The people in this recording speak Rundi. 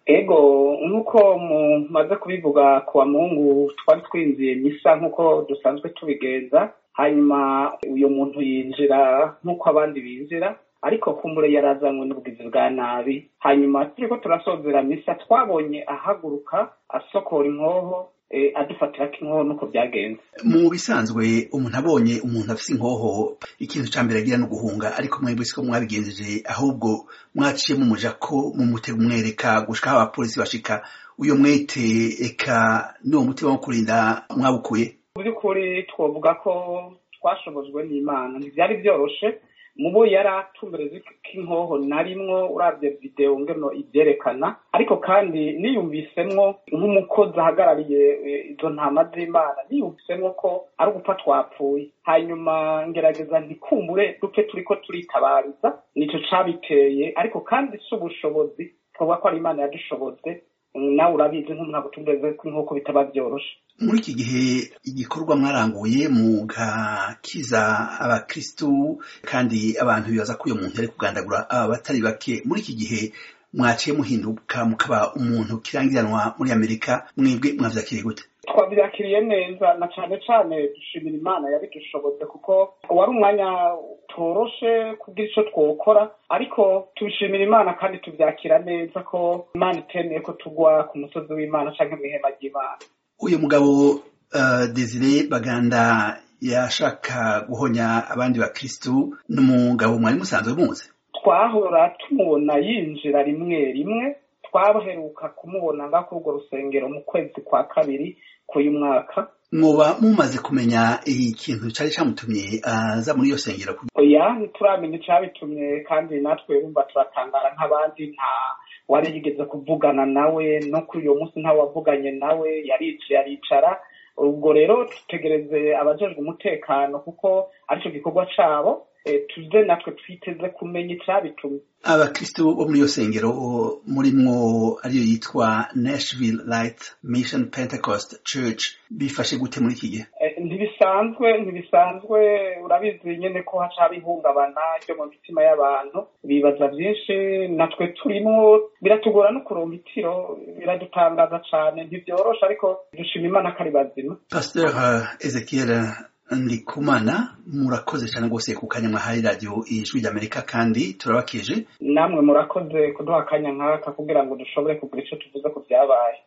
ego nk'uko mumaze kubivuga ku wa mungu twari twinjiye misa nk'uko dusanzwe tubigenza hanyuma uyu muntu yinjira nk'uko abandi binjira ariko kumbure yarazanywe n'ubugizi bwa nabi hanyuma turiko turasozera misa twabonye ahaguruka asokora inkoho adufatira ko inkoho nuko byagenze mu bisanzwe umuntu abonye umuntu afise inkoho ikintu ca mbere agira no guhunga ariko mwebwe siko mwabigenjeje ahubwo mwaciye mumuja ko mumutega umwereka gushika aho abapolisi bashika uyo mwete eka n'uwo mutima wo kurinda mwabukuye mu by'ukuri twovuga ko twashobojwe n'imana ntivyari vyoroshe mubo yari atumbereza k'inkoho narimwo uravye video ngeno ivyerekana ariko kandi niyumvisemwo nk'umukozi ahagarariye izo ntama z'imana niyumvisemwo ko ari ugupfa twapfuye hanyuma ngerageza ntikumbure duke turiko turitabariza nico cabiteye ariko kandi si ubushobozi twovuga ko ari imana yadushoboze nawe urabizi nk'umuntu agutumbereze ko inkoko bitaba vyoroshe muri iki gihe igikorwa mwaranguye mugakiza abakristu kandi abantu bibaza ko uyo muntu ari kugandagura aba batari bake muri iki gihe mwaciye muhinduka mukaba umuntu kirangiranwa muri amerika mwebwe mwavyakiriye gute twabyakiriye neza na cane cane dushimira imana yabidushoboze kuko wari umwanya toroshe kugira ico twokora ariko tubishimira imana kandi tuvyakira neza ko imana itemeye ko tugwa ku musozi w'imana canke mw'ihema ry'imana uyu mugabo uh, desire baganda yashaka guhonya abandi bakristu n'umugabo mwari musanzwe muzi twahora tumubona yinjira rimwe rimwe twaheruka kumubona nga kuri urwo rusengero mu kwezi kwa kabiri k'uyu mwaka mwoba mumaze kumenya ikintu cari camutumye aza muri iyo sengero oya ntituramenya icabitumye kandi natwe bumva turatangara nk'abandi nta wari yigeze kuvugana nawe no kuri uyo munsi ntawe wavuganye nawe yaricaye aricara ubwo rero dutegereze abajejwe umutekano kuko arico gikorwa cabo tuze natwe twiteze kumenya icabitumye abakristo bo muri iyo sengero murimwo ariyo yitwa nashville light mission pentecost church bifashe gute muri iki gihe ntibisanzwe ntibisanzwe urabizi nyene ko haca haba ihungabana ryo mu mitima y'abantu bibaza vyinshi natwe turimwo biratugora no kuronka itiro biradutangaza cane ntivyorosha ariko dushima imana ko ari bazima pasteur ezekiel ndikumana murakoze cyane rwose ku kanya mwahaye radiyo ijwi ry'amerika kandi turabakije namwe murakoze kuduha akanya nk'aka kugira ngo dushobore kugira icyo tuvuze ku byabaye